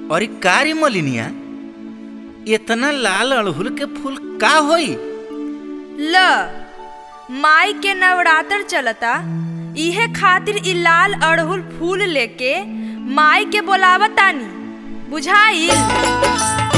और ई कारी मलिनिया इतना लाल अड़हुल के फूल का होई ल माई के नवरात्र चलता इहे खातिर इ लाल अड़हुल फूल लेके माई के बोलावतानी बुझाइल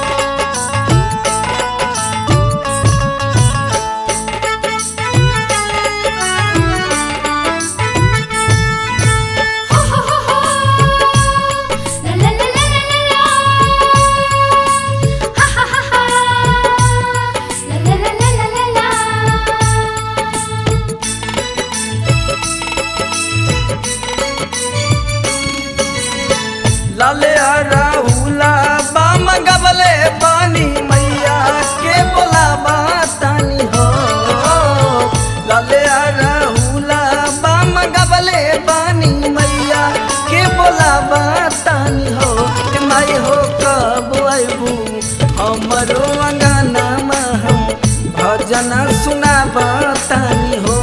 लाले राहुला बाम गबले पानी मैया के बोलाबा तानी हो लाले राहुला बाम गबले पानी मैया के बोलाबा तानी हो के माई हो कब आइबू हमरो अंगना में हम भजन सुनाबा तानी हो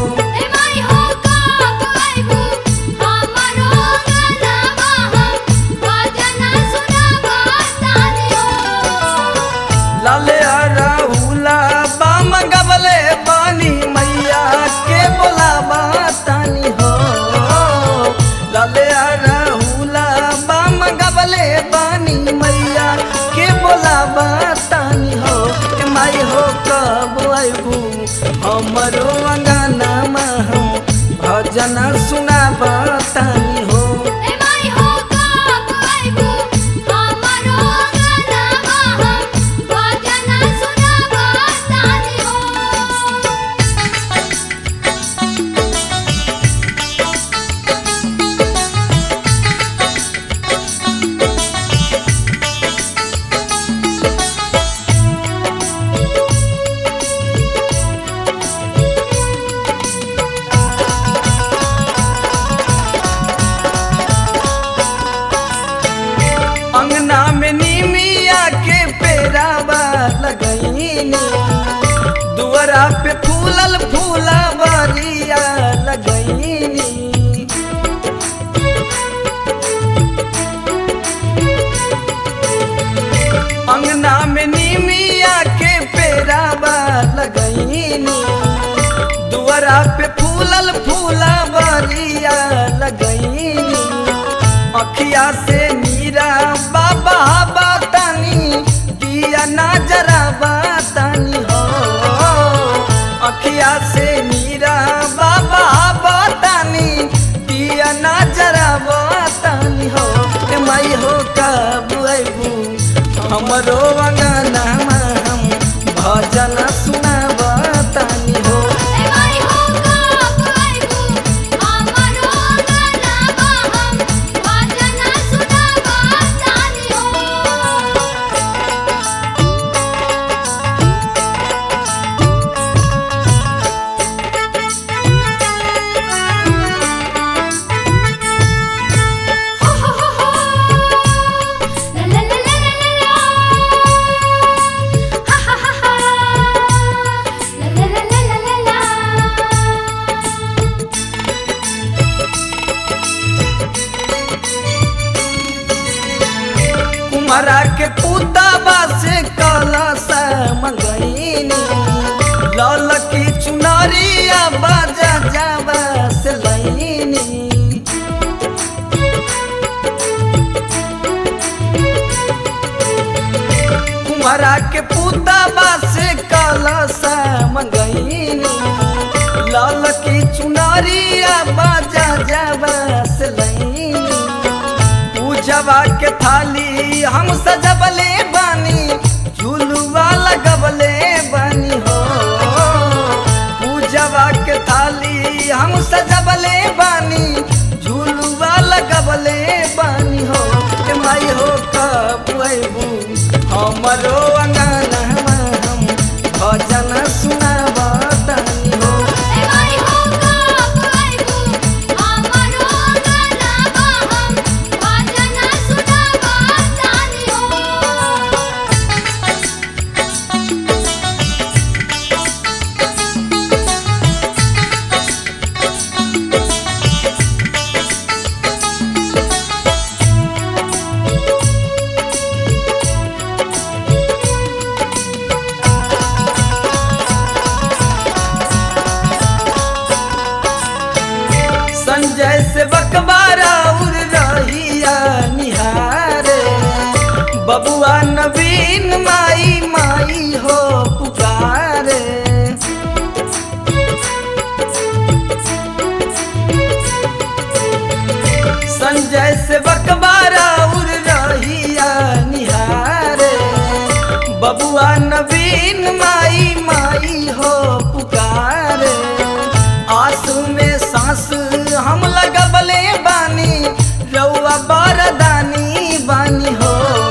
लाले राहुला बाम गबले पानी मैया के बोलाबा तानी हो लाले राहुला बाम गबले पानी मैया के बोलाबा तानी हो के माई हो कब आइबू हमरो अंगना में हम भजन सुनाबा तानी हो अंगना में नीमिया के पेरावा लगईनी दुआरा पे फूलल फूला बारिया लगईनी अंगना में नीमिया के पेरावा लगईनी दुआरा पे फूलल फूला बारिया लगईनी अखिया से मीरा बाबा बतानी दिया ना जरा बतानी हो अखिया से मीरा बाबा बतानी दिया ना जरा बतानी हो के मई हो कब अबू हमरो अंगना में हम भजन सुनाबतानी हो कुमारा के पुताबा से कलश मंगईनी लाल की चुनरिया बाजा जावा से लईनी कुमारा के पुताबा से कलश मंगईनी लाल की चुनरिया बाजा जावा से लईनी पूजवा के थाली हम सजबले बानी झुलुआ लगबले बानी हो पूजवा के थाली हम सजबले बानी झुलुआ लगबले बानी हो के माई हो कब अबू हमरो अंगना में हम भजन सुनाबा तानी हो बबुआ नवीन माई माई हो पुकारे संजय से बकबारा उड़ रहिया निहारे बबुआ नवीन माई माई हो पुकारे आंसू में सांस हम लगबले बानी रउआ बरदानी बानी हो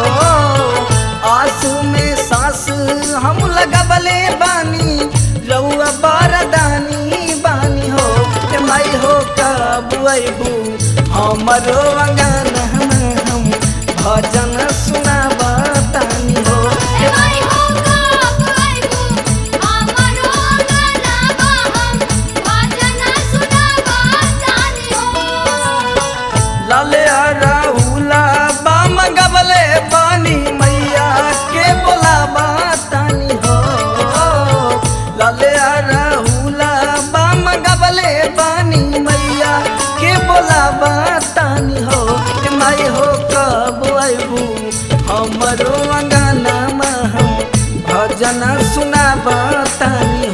आंसू में सांस हम लगबले बानी रउआ बरदानी बानी हो के माई हो कब अबू हमरो अंगन हम भजन सुनाबा तानी हो ए माई हो कब आइबू हमरो गलाबा हम भजन सुनाबा तानी हो लाले राहुला बाम गबले पानी मैया के बोलाबा तानी हो लाले राहुला बाम गबले पानी मैया के बोलाबा तानी हो के माई हो कब अबू हमरो अंगना हम भजन सुनाबा तानी